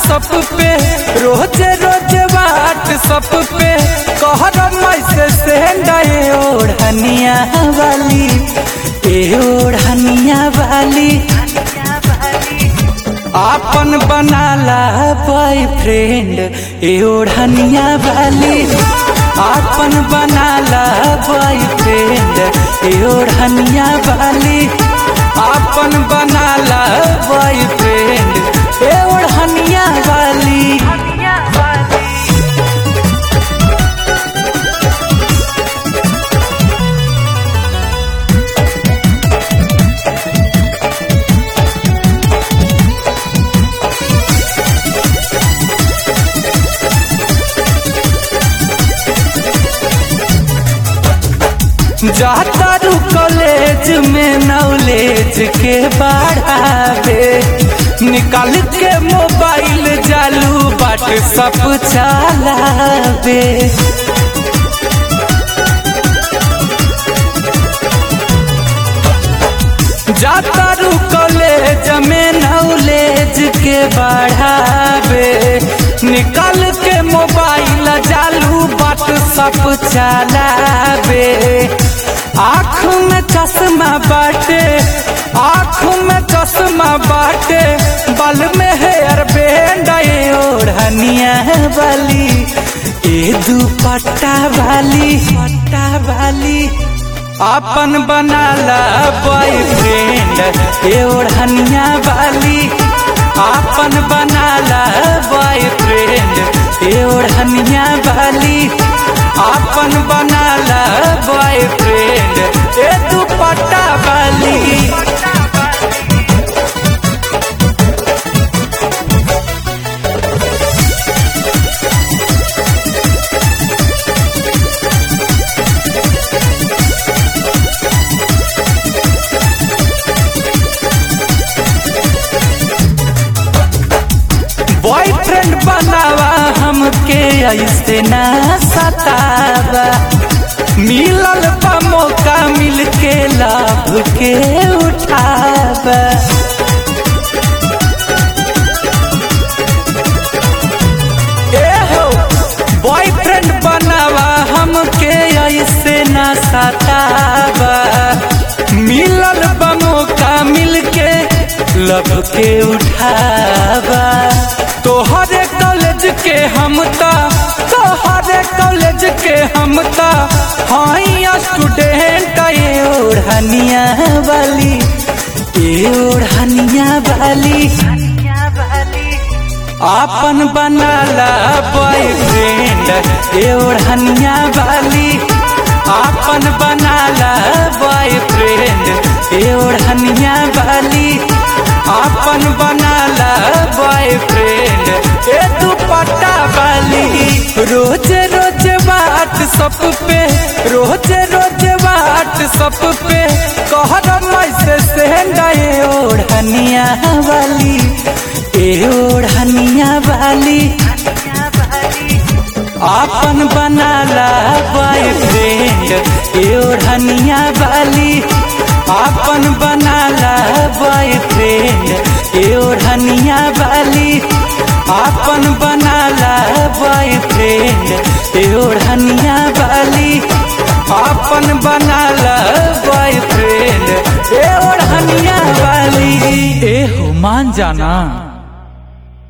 सब पे रोज रोज बाट सब पे कहर मैसे से गए ओढ़निया वाली ए ओढ़निया वाली आपन बनाला बॉयफ्रेंड ए ओढ़निया वाली आपन बनाला बॉयफ्रेंड ए ओढ़निया वाली आपन बनाला बॉयफ्रेंड ए ओढ़निया वाली जाता रू कॉलेज में नॉलेज के बढ़ावे निकाल के मोबाइल चालू बाट सब चलावे जाता रू कॉलेज में नॉलेज के बढ़ावे निकाल के मोबाइल चालू बाट सब चलावे आँख में चश्मा बाटे आँख में चश्मा बाटे बल में हेयर बैंड ओढ़निया वाली ए दुपट्टा वाली पट्टा वाली आपन बनाला बॉयफ्रेंड ए ओढ़निया वाली आपन बनाला बॉयफ्रेंड ए ओढ़निया वाली आपन बनाला बॉयफ्रेंड ए दुपट्टा वाली बॉयफ्रेंड बनावा हमके ऐसे ना सतावा मिलल बा मौका मिल के लाभ के उठावा ए हो बॉयफ्रेंड बनावा हमके ऐसे ना सतावा मिलल बा मौका मिल के लब के उठावा तोहरे कॉलेज के हम ता तोहरे कॉलेज के हम ता हाई स्टूडेंट ये ओढ़निया वाली ये ओढ़निया वाली आपन बनाला बॉयफ्रेंड ये ओढ़निया वाली आपन बनाला बॉयफ्रेंड ये ओढ़निया वाली आपन बनाला बॉयफ्रेंड ए दुपट्टा वाली रोज रोज बात सब पे रोज रोज बात सब पे कहर मैसे से गए ओढ़निया वाली ए ओढ़निया वाली आपन बनाला बॉयफ्रेंड ए ओढ़निया वाली आपन बनाला बॉयफ्रेंड ए ओढ़निया वाली आपन बनाला बॉयफ्रेंड ए ओढ़निया वाली आपन बनाला बॉयफ्रेंड ए ओढ़निया वाली ए हो मान जाना